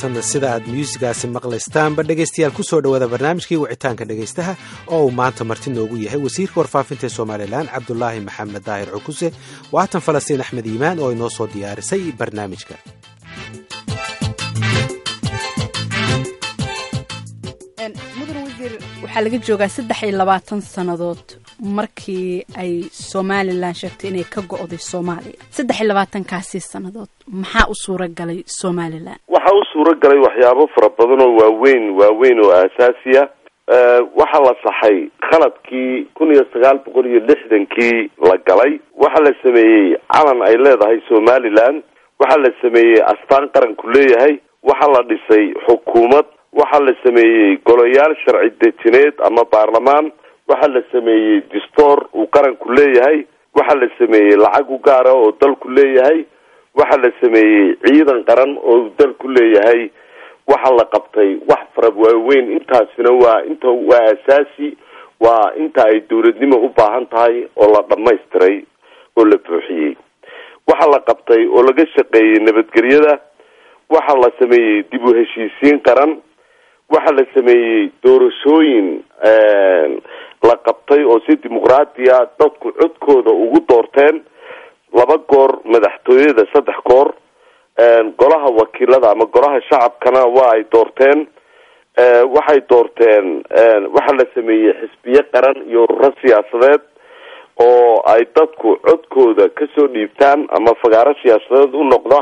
haatanna sida aad myuusigaasi maqlaystaanba dhegaystayaal ku soo dhowaada barnaamijkii wicitaanka dhegaystaha oo uu maanta marti noogu yahay wasiirka warfaafinta ee somalilan cabdulaahi maxamed daahir cukuse waatan falastiin axmed iimaan oo inoo soo diyaarisay barnaamijka mudan wasiir waxaa laga joogaa saddex iyo labaatan sannadood markii ay somalilan sheegtay inay ka go'day soomaaliya saddex iyo labaatankaasi sannadood maxaa u suura galay somalilan waxaa u suura galay waxyaabo fara badan oo waaweyn waaweyn oo aasaasiya waxaa la saxay khaladkii kun iyo sagaal boqol iyo lixdankii la galay waxaa la sameeyey calan ay leedahay somalilan waxaa la sameeyey astaan qaranku leeyahay waxaa la dhisay xukuumad waxaa la sameeyey golayaal sharci dejineed ama baarlamaan waxaa la sameeyey distoor uu qaranku leeyahay waxaa la sameeyey lacag u gaara oo dalku leeyahay waxaa la sameeyey ciidan qaran oo dalku leeyahay waxaa la qabtay wax fara waaweyn intaasina waa inta waa asaasi waa inta ay dawladnimo u baahan tahay oo la dhamaystiray oo la buuxiyey waxaa la qabtay oo laga shaqeeyey nabadgelyada waxaa la sameeyey dib u heshiisiin qaran waxaa la sameeyey doorashooyin la qabtay oo si dimuqraatiya dadku codkooda ugu doorteen laba goor madaxtooyada saddex goor golaha wakiilada ama golaha shacabkana waa ay doorteen waxay doorteen waxaa la sameeyey xisbiye qaran iyo ururo siyaasadeed oo ay dadku codkooda kasoo dhiibtaan ama fagaaro siyaasadeed u noqda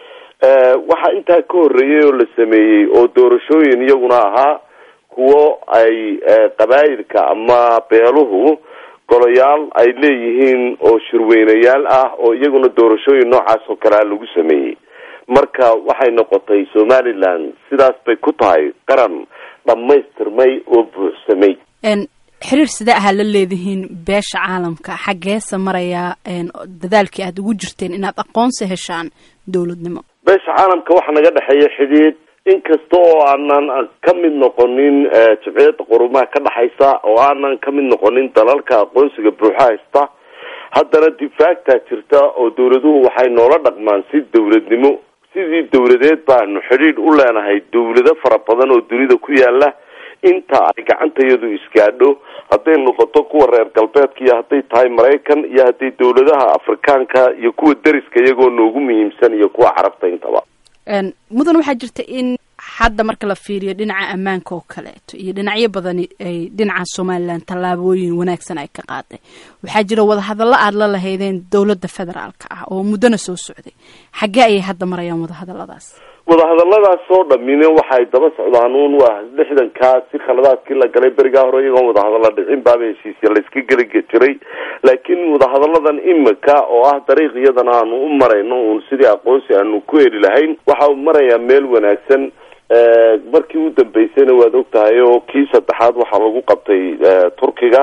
waxaa intaa ka horreeyay oo la sameeyey oo doorashooyin iyaguna ahaa kuwo ay qabaayilka ama beeluhu golayaal ay leeyihiin oo shirweynayaal ah oo iyaguna doorashooyin noocaas oo kalea lagu sameeyey marka waxay noqotay somalilan sidaas bay ku tahay qaran dhammaystirmay oo buuxsamay xiriir sidee ahaa la leedihiin beesha caalamka xaggeesa marayaa dadaalkii aada ugu jirteen inaad aqoonsi heshaan dowladnimo beesha caalamka waxaa naga dhexeeya xidhiid inkasta oo aanan ka mid noqonin jabciyadda qurumaha ka dhexaysa oo aanan ka mid noqonin dalalka aqoonsiga buuxa haysta haddana difaactaa jirta oo dawladuhu waxay noola dhaqmaan si dawladnimo sidii dawladeed baanu xidhiidh u leenahay dawlado fara badan oo dunida ku yaala inta ay gacantayadu isgaadho hadday noqoto kuwa reer galbeedka iyo hadday tahay maraykan iyo hadday dawladaha afrikaanka iyo kuwa deriska iyagoo noogu muhiimsan iyo kuwa carabta intaba mudan waxaa jirta in hadda marka la fiiriyo dhinaca ammaanka oo kaleeto iyo dhinacyo badan ay dhinaca somalilan tallaabooyin wanaagsan ay ka qaaday waxaa jira wadahadallo aada la lahaydeen dowladda federaalka ah oo muddona soo socday xaggee ayay hadda marayaan wadahadalladaas wadahadalladaas oo dhamine waxay daba socdaan uun waa lixdankaa si khaladaadkii la galay berigaa hore iyagoon wadahadalla dhicin baaba heshiisya layska geli jiray laakiin wadahadalladan imika oo ah dariiq iyadana aanu u marayno uun sidii aqoonsi aanu ku heli lahayn waxa marayaa meel wanaagsan markii u dambeysayna waad og tahay oo kii saddexaad waxaa lagu qabtay turkiga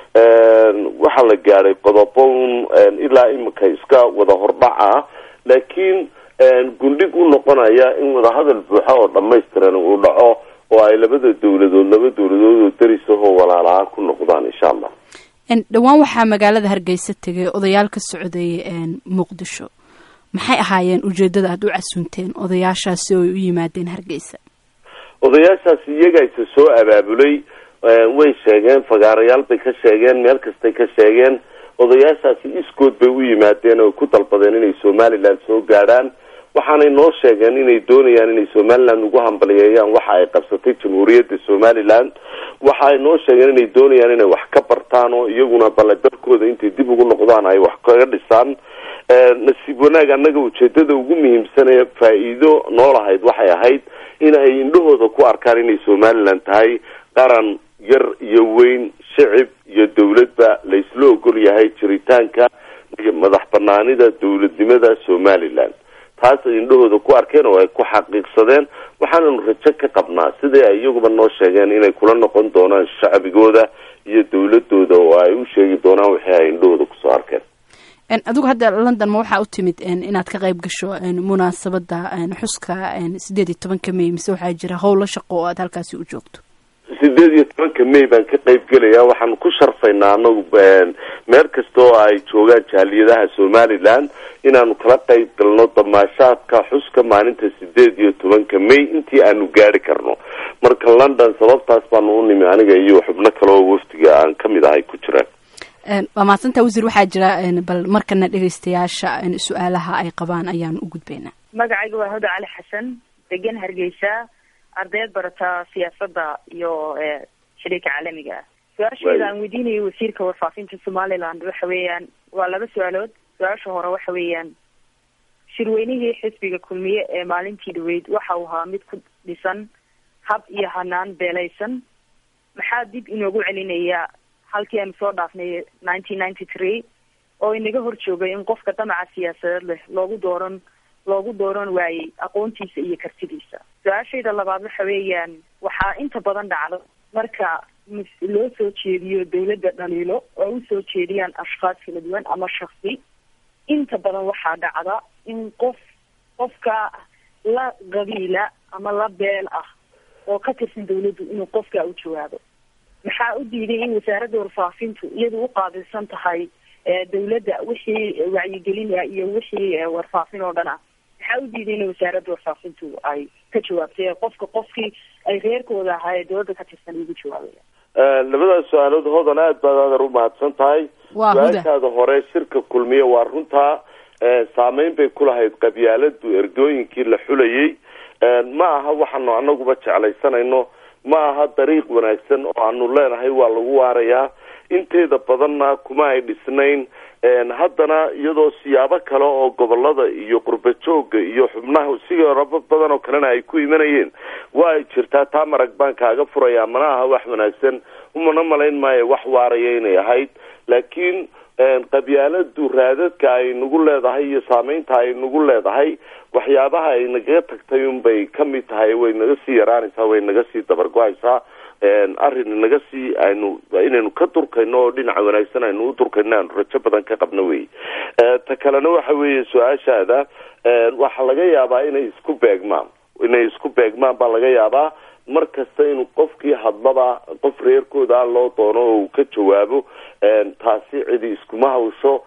waxaa la gaadhay qodobo un ilaa imika iska wada hordhac ah laakiin gundhig u noqonaya in wadahadal buuxa oo dhamaystiran uu dhaco oo ay labada dawladood laba dawladood oo derisahoo walaalaha ku noqdaan insha allah dhowaan waxaa magaalada hargeysa tegay odayaal ka socday muqdisho maxay ahaayeen ujeedada aada u casunteen odayaashaasi oo ay u yimaadeen hargeysa odayaashaasi iyagaysa soo abaabulay way sheegeen fagaarayaal bay ka sheegeen meel kastay ka sheegeen odayaashaasi iskood bay u yimaadeen oo ku dalbadeen inay somaliland soo gaadhaan waxaanay noo sheegeen inay doonayaan inay somaliland ugu hambaliyeeyaan waxa ay qabsatay jamhuuriyadda somaliland waxa ay noo sheegeen inay doonayaan inay wax ka bartaan oo iyaguna balle dalkooda intay dib ugu noqdaan ay wax kaga dhisaan nasiib wanaag annaga ujeedada ugu muhiimsan ee faa-iido noolahayd waxay ahayd in ay indhahooda ku arkaan inay somaliland tahay qaran yar iyo weyn shicib iyo dawladba laysla ogol yahay jiritaanka madax banaanida dawladnimada somaliland taas ay indhahooda ku arkeen oo ay ku xaqiiqsadeen waxaananu rajo ka qabnaa sidai ay iyaguba noo sheegeen inay kula noqon doonaan shacbigooda iyo dawladooda oo ay u sheegi doonaan wixii ay indhahooda kusoo arkeen adigu hadda london ma waxaa u timid inaad ka qayb gasho munaasabada xuska sideed iyo tobanka may mise waxaa jira howlo shaqo oo aad halkaasi u joogto sideed iyo tobanka may baan ka qayb gelaya waxaan ku sharfaynaa anagu meel kasta oo ay joogaan jaaliyadaha somaliland inaanu kala qayb galno damaashaadka xuska maalinta sideed iyo tobanka may intii aanu gaari karno marka london sababtaas baanu u nimi aniga iyo xubno kale oo wafdiga aan kamid ahay ku jiraan waa mahadsanta wasiir waxaa jira bal markana dhegaystayaasha su-aalaha ay qabaan ayaan u gudbaynaa magacayga waa huda cali xasan degan hargeysa ardayd barata siyaasadda iyo xidhiirka caalamiga ah su-aasheeda aan weydiinayo wasiirka warfaafinta somaliland waxa weeyaan waa laba su-aalood su-aasha hore waxa weeyaan shirweynihii xisbiga kulmiye ee maalintii dhaweyd waxa uu ahaa mid ku dhisan hab iyo hanaan beelaysan maxaa dib inoogu celinaya halkii aanu soo dhaafnay nineteen ninety three oo inaga hor joogay in qofka damaca siyaasadeed leh loogu dooran loogu dooran waayey aqoontiisa iyo kartidiisa su-aashayda labaad waxa weeyaan waxaa inta badan dhacdo marka loo soo jeediyo dawladda dhaliilo oo usoo jeediyaan ashkaas kala duwan ama shaksi inta badan waxaa dhacda in qof qofka la qabiila ama la beel ah oo ka tirsan dawladdu inuu qofka u jawaabo maxaa u diiday in wasaaradda warfaafintu iyadu u qaabilsan tahay dawladda wixii wacyigelina iyo wixii warfaafin oo dhan ah maxaa u diiday in wasaaradda warfaafintu ay ka jawaabtay qofka qofkii ay reerkooda ahaa ee dawladda ka tirsan ugu jawaabaya labadaas su-aalood hodan aad baad aadar umahadsan tahay su-aashaada hore shirka kulmiye waa runtaa saameyn bay ku lahayd qabyaaladu ergooyinkii la xulayay ma aha waxaanu anaguba jeclaysanayno ma aha dariiq wanaagsan oo aanu leenahay waa lagu waarayaa inteeda badanna kuma ay dhisnayn haddana iyadoo siyaabo kale oo gobolada iyo qurba jooga iyo xubnaha sigaraba badan oo kalena ay ku imanayeen waa ay jirtaa taa marag baan kaaga furayaa mana aha wax wanaagsan umana malayn maayo wax waaraya inay ahayd laakiin qabyaaladu raadadka ay nagu leedahay iyo saameynta ay nagu leedahay waxyaabaha ay nagaga tagtay unbay kamid tahay way naga sii yaraanaysaa way naga sii dabargo-aysaa arrin naga sii aynu inaynu ka durkayno oo dhinaca wanaagsan aynu u durkayno aanu rajo badan ka qabno wey ta kalena waxa weeye su-aashaada waxaa laga yaabaa inay isku beegmaan inay isku beegmaan baa laga yaabaa mar kasta inuu qofkii hadlaba qof reerkooda a loo doono oo uu ka jawaabo taasi cidi iskuma hawsho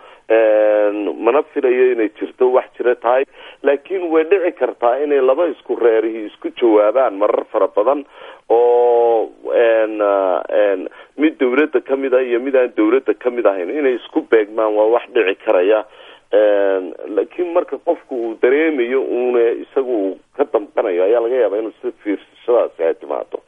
mana filayo inay jirto wax jira tahay laakiin way dhici kartaa inay laba isku reerihi isku jawaabaan marar fara badan oo mid dawladda kamid ah iyo mid aan dawladda kamid ahayn inay isku beegmaan waa wax dhici karaya laakiin marka qofku uu dareemayo uuna isaga uu ka damqanayo ayaa laga yaabaa inuu si fiirsashadaasi ay timaado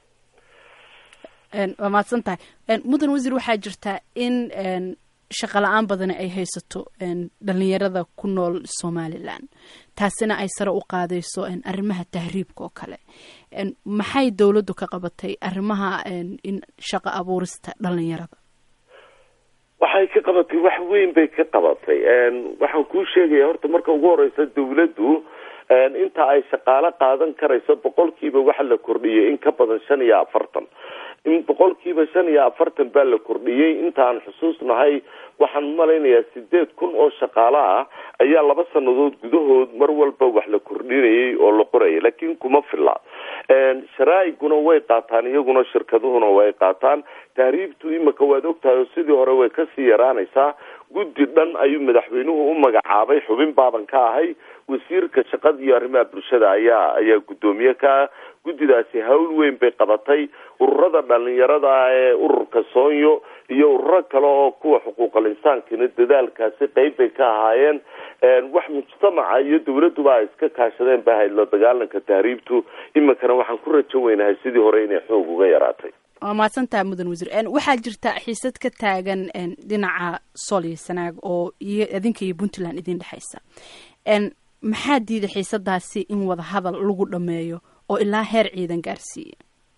waa mahadsan tahay mudan wasiir waxaa jirtaa in shaqa la-aan badani ay haysato dhalinyarada ku nool somalilan taasina ay sare u qaadayso arrimaha tahriibka oo kale maxay dowladdu ka qabatay arrimaha in shaqa abuurista dhalinyarada waxay ka qabatay wax weyn bay ka qabatay waxaan kuu sheegaya horta marka ugu horeysa dawladdu inta ay shaqaalo qaadan karayso boqolkiiba waxa la kordhiyay in ka badan shan iyo afartan in boqolkiiba shan iyo afartan baa la kordhiyey intaan xusuusnahay waxaan malaynayaa sideed kun oo shaqaalo ah ayaa laba sanadood gudahood mar walba wax la kordhinayay oo la qorayay laakiin kuma filla sharaaiguna way qaataan iyaguna shirkaduhuna way qaataan tahriibtu imika waad ogtahay oo sidii hore way kasii yaraanaysaa guddi dhan ayuu madaxweynuhu u magacaabay xubin baaban ka ahay wasiirka shaqada iyo arrimaha bulshada ayaa ayaa guddoomiye ka ah guddidaasi hawl weyn bay qabatay ururada dhalinyarada ee ururka soonyo iyo ururo kale oo kuwa xuquuqal insaankina dadaalkaasi qeyb bay ka ahaayeen wax mujtamaca iyo dawladduba ay iska kaashadeen ba ahayd la dagaalanka tahriibtu iminkana waxaan ku rajo weynahay sidii hore inay xoog uga yaraatay waa mahadsantaha mudan wasiir waxaa jirta xiisad ka taagan dhinaca sool iyo sanaag oo iyo idinka iyo puntland idin dhexaysa maxaa diida xiisadaasi in wada hadal lagu dhameeyo oo ilaa heer ciidan gaarsiiya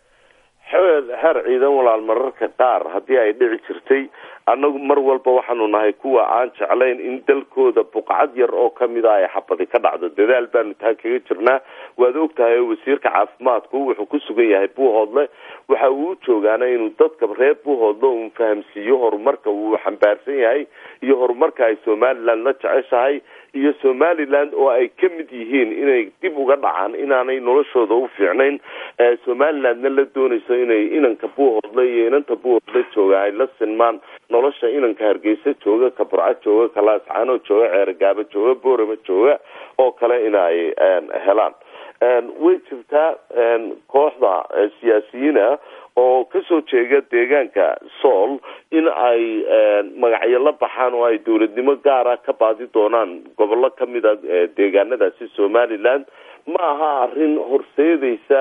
heer ciidan walaal mararka qaar haddii ay dhici jirtay annagu mar walba waxaanu nahay kuwa aan jeclayn in dalkooda buqcad yar oo kamid a ay xabadi ka dhacdo dadaal baanu taa kaga jirnaa waad ogtahay wasiirka caafimaadku wuxuu ku sugan yahay buuhoodle waxa uu joogaana inuu dadka reer buuhoodle uun fahamsiiyo horumarka uu xambaarsan yahay iyo horumarka ay somaliland la jeceshahay iyo somaliland oo ay ka mid yihiin inay dib uga dhacaan inaanay noloshooda u fiicnayn somalilandna la doonayso inay inanka buuhoodle iyo inanta buuhoodle jooga ay la sinmaan nolosha inanka hargeysa jooga ka burco jooga ka laascaano jooga ceergaabo jooga boorama jooga oo kale in ay helaan way jirtaa kooxda siyaasiyiina oo kasoo jeeda deegaanka sool in ay magacyo la baxaan oo ay dowladnimo gaara ka baadi doonaan gobollo kamida deegaanadaasi somaliland ma aha arrin horseedaysa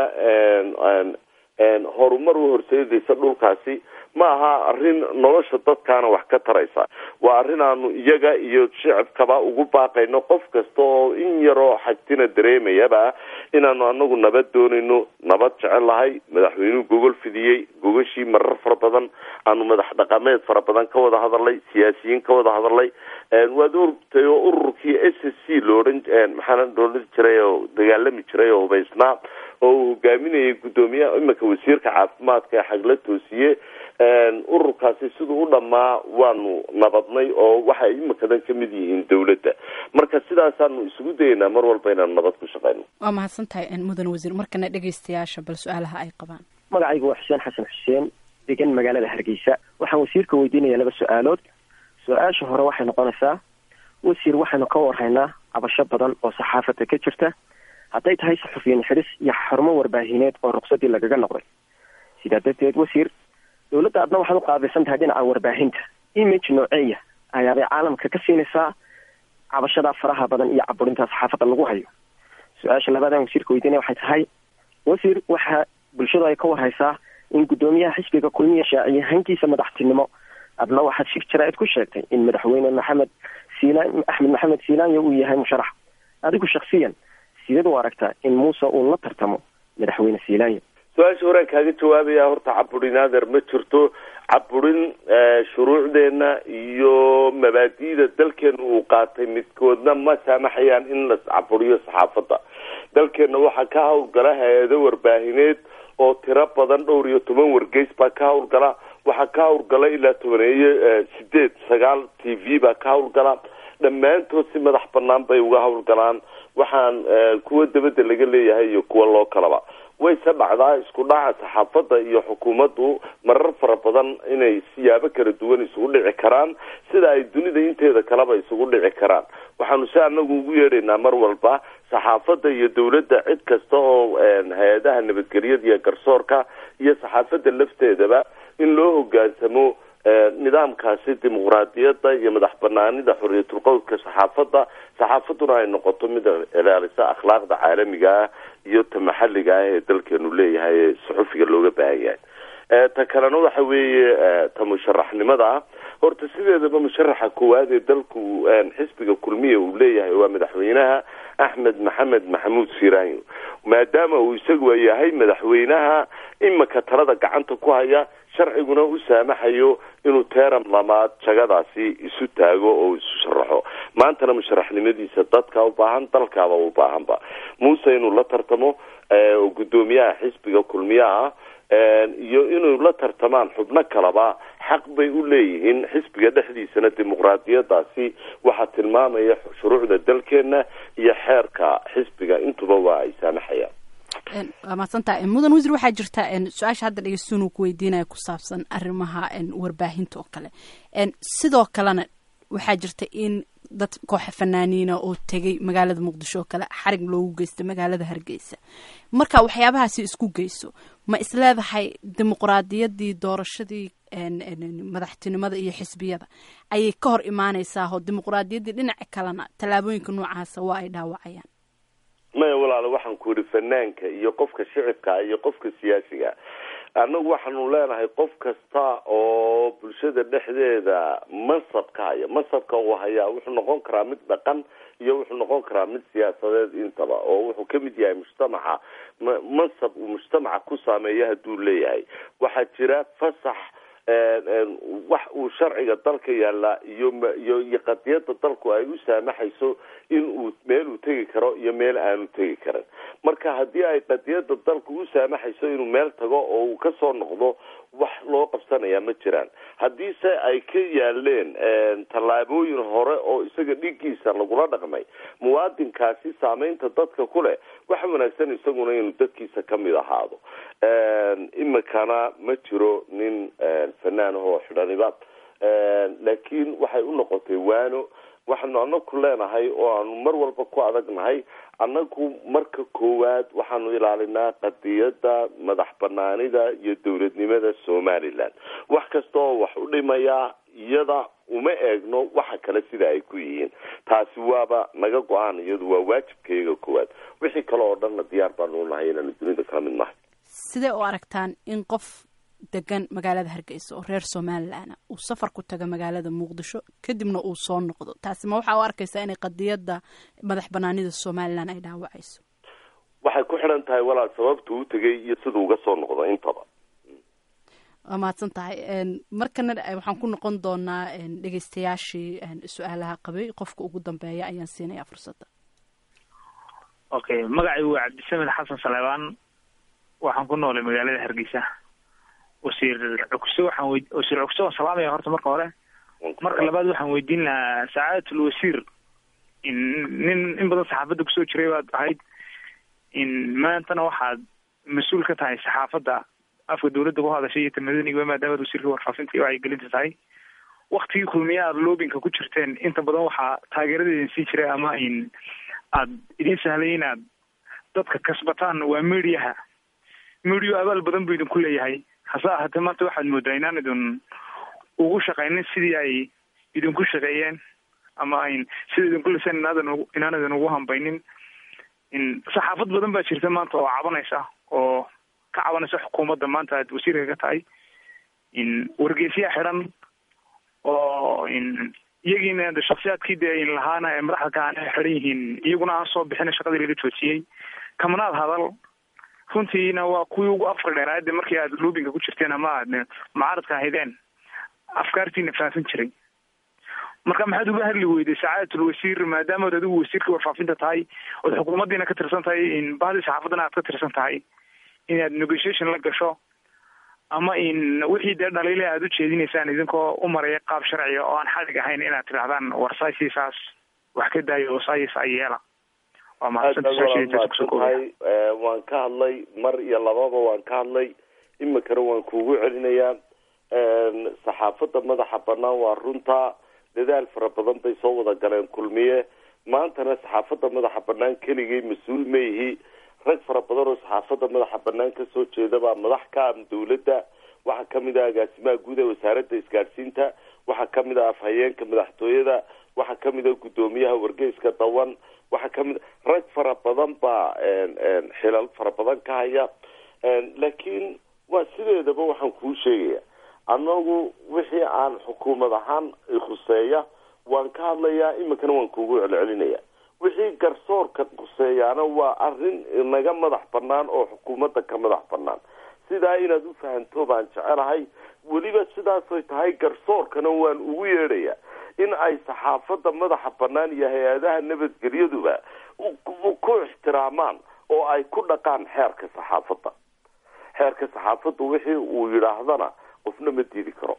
horumar u horseedaysa dhulkaasi ma aha arrin nolosha dadkaana wax ka taraysa waa arrin aanu iyaga iyo shicibkaba ugu baaqayno qof kasta oo in yaroo xagtina dareemayaba inaanu anagu nabad doonayno nabad jecel lahay madaxweynuhu gogol fidiyey gogashii marar fara badan aanu madax dhaqameed fara badan ka wada hadalnay siyaasiyiin ka wada hadalnay waad ortay oo ururkii s s c loodhan maxaana loodhan jiray oo dagaalami jiray oo hubaysnaa oo uu hogaaminayay guddoomiyaha iminka wasiirka caafimaadka ee xagla toosiye ururkaasi siduu u dhammaa waanu nabadnay oo waxay iminkadan ka mid yihiin dawladda marka sidaasaanu isugu dayeynaa mar walba inaanu nabad ku shaqeyno waa mahadsan tahay mudan wasiir markana dhegaystayaasha bal su-aalaha ay qabaan magacaygu waa xuseen xasan xuseen degan magaalada hargeysa waxaan wasiirka weydiinaya laba su-aalood su-aasha hore waxay noqonaysaa wasiir waxaynu ka warhaynaa cabasho badan oo saxaafada ka jirta hadday tahay saxufiyin xidhis iyo xarumo warbaahineed oo ruqsadii lagaga noqday sidaa darteed wasiir dowladda adna waxaad u qaabilsan tahay dhinaca warbaahinta image nooceeya ayaabay caalamka ka siinaysaa cabashadaa faraha badan iyo caburinta saxaafadda lagu hayo su-aasha labaadaan wasiirka weydiinaya waxay tahay wasiir waxaa bulshadu ay ka warhaysaa in guddoomiyaha xisbiga kulmiya shaaciye hankiisa madaxtinimo adna waxaad shir jaraa'id ku sheegtay in madaxweyne maxamed siilaan axmed maxamed siilaanya uu yahay musharax adigu shaksiyan sideed u aragtaa in muuse uu la tartamo madaxweyne siilaanya su-aasha horaan kaaga jawaabaya horta caburin adeer ma jirto caburin shuruucdeena iyo mabaadi'da dalkeena uu qaatay midkoodna ma saamaxayaan in la caburiyo saxaafadda dalkeena waxaa ka hawlgala hay-ado warbaahineed oo tiro badan dhowr iyo toban wargeys baa ka hawlgala waxaa ka hawlgala ilaa tobaneeyo sideed sagaal t v baa ka hawlgala dhammaantood si madax banaan bay uga hawlgalaan waxaan kuwa dabadda laga leeyahay iyo kuwa loo kalaba wayse dhacdaa isku dhaca saxaafadda iyo xukuumaddu marar fara badan inay siyaabo kala duwan isugu dhici karaan sida ay dunida inteeda kaleba isugu dhici karaan waxaanu si anagu ugu yeedhaynaa mar walba saxaafadda iyo dawladda cid kasta oo hay-adaha nabadgelyada iyo garsoorka iyo saxaafadda lafteedaba in loo hogaansamo nidaamkaasi dimuqraadiyadda iyo madax banaanida xoriyatulqowlka saxaafadda saxaafadduna ay noqoto mid ilaalisa akhlaaqda caalamiga ah iyo ta maxalliga ah ee dalkeenu leeyahay ee suxufiga looga baahan yahay ta kalena waxa weeye ta musharaxnimada ah horta sideedaba musharaxa koowaad ee dalku xisbiga kulmiya uu leeyahay waa madaxweynaha axmed maxamed maxamuud siranyo maadaama uu isagu yahay madaxweynaha imika talada gacanta ku haya sharciguna u saamaxayo inuu teeram lamaad jagadaasi isu taago oo isu sharaxo maantana musharaxnimadiisa dadka u baahan dalkaaba u baahanba muuse inuu la tartamo oo guddoomiyaha xisbiga kulmiyaha iyo inuu la tartamaan xubno kaleba xaq bay u leeyihiin xisbiga dhexdiisana dimuqraadiyadaasi waxaa tilmaamaya shuruucda dalkeena iyo xeerka xisbiga intuba waa ay saamaxayaan waa mahadsantaha mudan wasiir waxaa jirta su-aasha hadda dhegeystuun uu ku weydiinaya ku saabsan arrimaha warbaahinta oo kale sidoo kalena waxaa jirta in dad kooxa fanaaniina oo tegay magaalada muqdisho oo kale xarig loogu geysta magaalada hargeysa marka waxyaabahaasi isku geyso ma isleedahay dimuqraadiyadii doorashadii madaxtinimada iyo xisbiyada ayay ka hor imaaneysaa oo dimuqraadiyaddii dhinaca kalena tallaabooyinka noocaasa waa ay dhaawacayaan maya walaale waxaan ku yidhi fanaanka iyo qofka shicibka iyo qofka siyaasiga annagu waxaanu leenahay qof kasta oo bulshada dhexdeeda mansabka haya mansabka uu hayaa wuxuu noqon karaa mid dhaqan iyo wuxuu noqon karaa mid siyaasadeed intaba oo wuxuu ka mid yahay mujtamaca mansab uu mujtamaca ku saameeya hadduu leeyahay waxaa jira fasax wax uu sharciga dalka yaallaa iyo iyo iyo qadiyadda dalku ay u saamaxayso in uu meel uu tegi karo iyo meel aanu tegi karin marka haddii ay qadiyadda dalku u saamaxayso inuu meel tago oo uu kasoo noqdo wax loo qabsanayaa ma jiraan haddiise ay ka yaaleen tallaabooyin hore oo isaga dhigiisa lagula dhaqmay muwaadinkaasi saameynta dadka ku leh waxa wanaagsan isaguna inuu dadkiisa kamid ahaado imikana ma jiro nin fanaanahoo xidhanibaad laakiin waxay u noqotay waano waxaanu anaku leenahay oo aanu mar walba ku adagnahay annagu marka koowaad waxaanu ilaalinaa qadiyadda madax banaanida iyo dowladnimada somaliland wax kasta oo wax u dhimayaa iyada uma eegno waxa kale sida ay ku yihiin taasi waaba naga go-aan iyadu waa waajibkayga koowaad wixii kale oo dhanna diyaar baanu nahay inaanu dunida kala mid nahay sidee u aragtaan in qof degan magaalada hargeysa oo reer somalilan uu safar ku taga magaalada muqdisho kadibna uu soo noqdo taasi ma waxaa u arkaysaa inay qadiyadda madax banaanida somalilan ay dhaawacayso waxay ku xidhan tahay walaal sababta u tegay iyo siduu uga soo noqdo intaba waa mahadsan tahay markana waxaan ku noqon doonaa dhegeystayaashii su-aalaha qabay qofka ugu dambeeya ayaan siinayaa fursadda okay magacay waa cabdisamed xasan saleebaan waxaan ku noolay magaalada hargeysa wasiir cugso waxaan wey wasiir cugso waan salaamaya horta marka hore marka labaad waxaan weydiin lahaa sacaadatul wasiir in nin in badan saxaafadda kusoo jiray baad ahayd in maantana waxaad mas-uul ka tahay saxaafadda afka dawladda ku hadashay iyo tamadaniga maadaamaad wasiirka warfaafinta iyo wacyigelinta tahay waktigii kulmiya aad loobinka ku jirteen inta badan waxaa taageeradeedin sii jiray ama in aad idin sahlay inaad dadka kasbataan waa mediaha medio abaal badan buu idinku leeyahay hase ahaatee maanta waxaad moodaa inaan idin ugu shaqaynin sidii ay idinku shaqeeyeen ama ayn sida idinku liseen inaadan inaan idin ugu hambaynin in saxaafad badan baa jirta maanta oo cabanaysa oo ka cabanaysa xukuumadda maanta aad wasiirka ka tahay in wargeysyaa xiran oo in iyagiina shaksiyaadkii dee in lahaana ee madaxda ka aan xiran yihiin iyaguna aan soo bixina shaqadii laga joojiyey kamanaad hadal runtiina waa kuwii ugu afka dheeraade markii aad loobinka ku jirteen ama aad mucaaradka ahaydeen afkaartiina faafin jiray marka maxaad uga hadli weyday sacaadatul wasiir maadaamaad adigu wasiirka warfaafinta tahay ood xukuumaddiina ka tirsan tahay in bahdii saxaafaddana aad ka tirsan tahay inaad negotiation la gasho ama in wixii dee dhaliile aad u jeedinaysaan idinkoo u maraya qaab sharciga oo aan xadig ahayn inaad tidhahdaan war saasiisaas wax ka daayo oo saayis ay yeela waa mahadsantahay waan ka hadlay mar iyo lababa waan ka hadlay imikana waan kuugu celinayaa saxaafadda madaxa banaan waa runta dadaal fara badan bay soo wada galeen kulmiye maantana saxaafadda madaxa banaan keligay mas-uul ma yihi rag fara badan oo saxaafadda madaxa banaan kasoo jeeda baa madax ka ah dawladda waxaa kamid ah agaasimaha guud ee wasaaradda isgaadhsiinta waxaa kamid ah afhayeenka madaxtooyada waxaa kamid ah guddoomiyaha wargeyska dawan waxaa kamid rag fara badan baa xilal fara badan ka haya laakiin waa sideedaba waxaan kuu sheegaya annagu wixii aan xukuumad ahaan khuseeya waan ka hadlayaa iminkana waan kuugu celcelinaya wixii garsoorka khuseeyaana waa arrin naga madax banaan oo xukuumadda ka madax banaan sidaa inaad u fahanto baan jecelahay weliba sidaasoy tahay garsoorkana waan ugu yeedhaya in ay saxaafadda madaxa banaan iyo hay-adaha nabadgelyaduba ku ixtiraamaan oo ay ku dhaqaan xeerka saxaafadda xeerka saxaafadda wixii uu yidhaahdana qofna ma diidi karo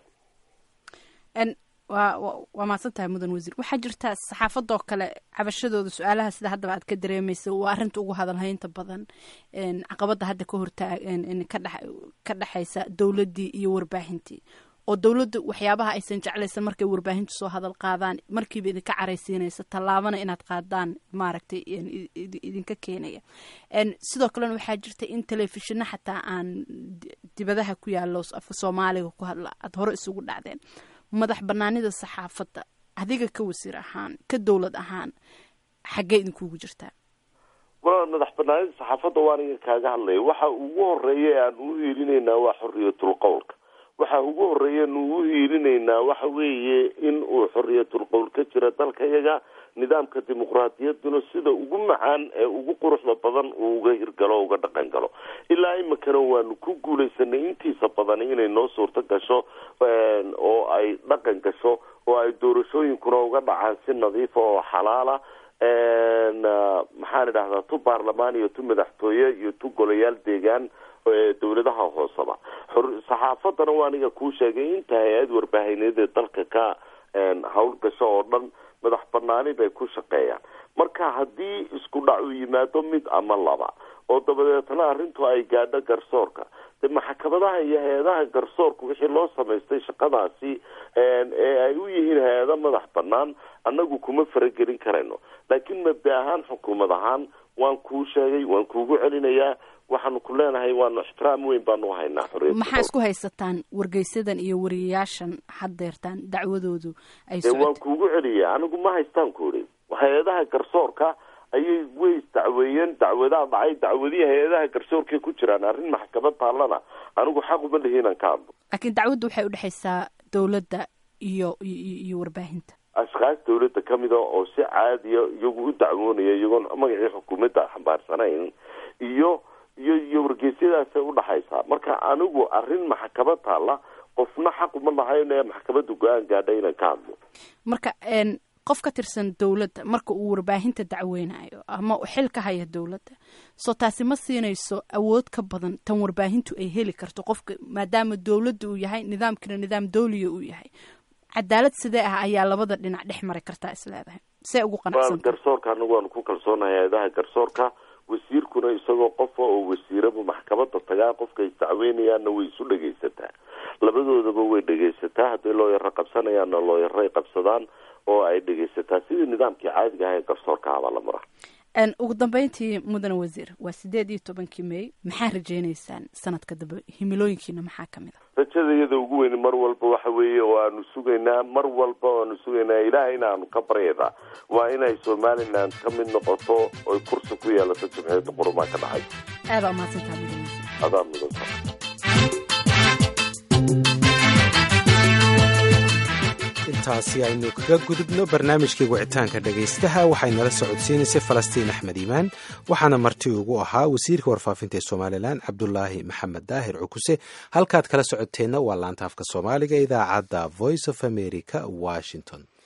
wa waa mahadsan tahay mudan wasiir waxaa jirta saxaafadoo kale cabashadooda su-aalaha sida haddaba aad ka dareemaysa waa arrinta ugu hadalhaynta badan caqabadda hadda ka hortaa ka dhexaysa dowladdii iyo warbaahintii oo dowladda waxyaabaha aysan jeclaysan markay warbaahintu soo hadal qaadaan markiiba idinka caraysiinaysa tallaabana inaad qaadaan maaragtay idinka keenaya sidoo kalena waxaa jirta in telefishino xataa aan dibadaha ku yaalo afka soomaaliga ku hadla aada hore isugu dhacdeen madax banaanida saxaafadda adiga ka wasiir ahaan ka dowlad ahaan xaggee idinkuugu jirtaa walaal madax banaanida saxaafadda waan iga kaaga hadlaya waxa ugu horeeya aan u hiilinaynaa waa xoriyatul qowlka waxa ugu horeeya nu u hiilinaynaa waxa weeye in uu xoriyatul qowl ka jira dalkayaga nidaamka dimuqraadiyadduna sida ugu macaan ee ugu quruxda badan uu uga hirgalo uga dhaqan galo ilaa iminkana waanu ku guulaysanay intiisa badan inay noo suurto gasho oo ay dhaqan gasho oo ay doorashooyinkuna uga dhacaan si nadiifa oo xalaala maxaan idhahdaa tu baarlamaan iyo tu madaxtooye iyo tu golayaal deegaan dowladaha hooseba saxaafadana waa aniga kuu sheegay inta hay-ad warbaahineed ee dalka ka howlgasho oo dhan madax banaani bay ku shaqeeyaan marka haddii isku dhac uu yimaado mid ama laba oo dabadeetna arrintu ay gaadho garsoorka de maxkamadaha iyo hay-adaha garsoorka wixii loo samaystay shaqadaasi ee ay u yihiin hay-ado madax banaan annagu kuma faragelin karayno laakiin mabda ahaan xukuumad ahaan waan kuu sheegay waan kuugu celinayaa waxaanu ku leenahay waanu ixtiraam weyn baanu haynaa xorriyad maxaa isku haysataan wargeysadan iyo wariyayaashan haddeertaan dacwadoodu ay dee waan kuugu celiya anigu ma haystaan ku idhi hay-adaha garsoorka ayay way isdacweeyeen dacwadaa dhacay dacwadihii hay-adaha garsoorkay ku jiraan arrin maxkamad taallana anigu xaq uma lihi inaan ka hadlo laakiin dacwaddu waxay udhexaysaa dowladda iyo iyo warbaahinta ashkaas dawladda ka mida oo si caadiya iyagu u dacwoonaya iyagoon magacii xukuumadda xambaarsanayn iyo iyo iyo wargeysyadaasay udhaxaysaa marka anigu arrin maxkamad taalla qofna xaq uma lahayn ee maxkamadda go-aan gaadha inaan ka hadlo marka qof ka tirsan dowladda marka uu warbaahinta dacweynayo ama xil ka haya dowladda soo taasi ma siinayso awood ka badan tan warbaahintu ay heli karto qofka maadaama dowladda uu yahay nidaamkina nidaam dawliya uu yahay cadaalad sidee ah ayaa labada dhinac dhex mari kartaa isleedahay see ugu qanacsan garsoorka anagu waanu ku kalsoonahay hay-adaha garsoorka wasiirkuna isagoo qofa oo wasiiraba maxkamada tagaa qofka isdacweynayaanna way isu dhegaysataa labadoodaba way dhegaysataa hadday looyaro qabsanayaanna looyaray qabsadaan oo ay dhegaysataa sidii nidaamkii caadiga aha ee garsoorka abaa la mara ugu dambeyntii mudane wasiir waa sideed iyo tobankii may maxaa rajeynaysaan sanadka dambe himilooyinkiina maxaa kamid a rajada iyada ugu weyn mar walba waxa weeye oo aanu sugaynaa mar walba aanu sugaynaa ilahayna aanu ka baryaynaa waa inay somaliland ka mid noqoto oy kursi ku yeelato jimciyadda qurumaa ka dhacay aada umahadsantaa mudane wasiir adaa mudanta intaasi aynu kaga gudubno barnaamijkii wicitaanka dhegaystaha waxay nala socodsiinaysay falastiin axmed iimaan waxaana marti ugu ahaa wasiirka warfaafinta ee somalilan cabdulaahi maxamed daahir cukuse halkaad kala socoteenna waa laanta afka soomaaliga idaacadda voice of america washington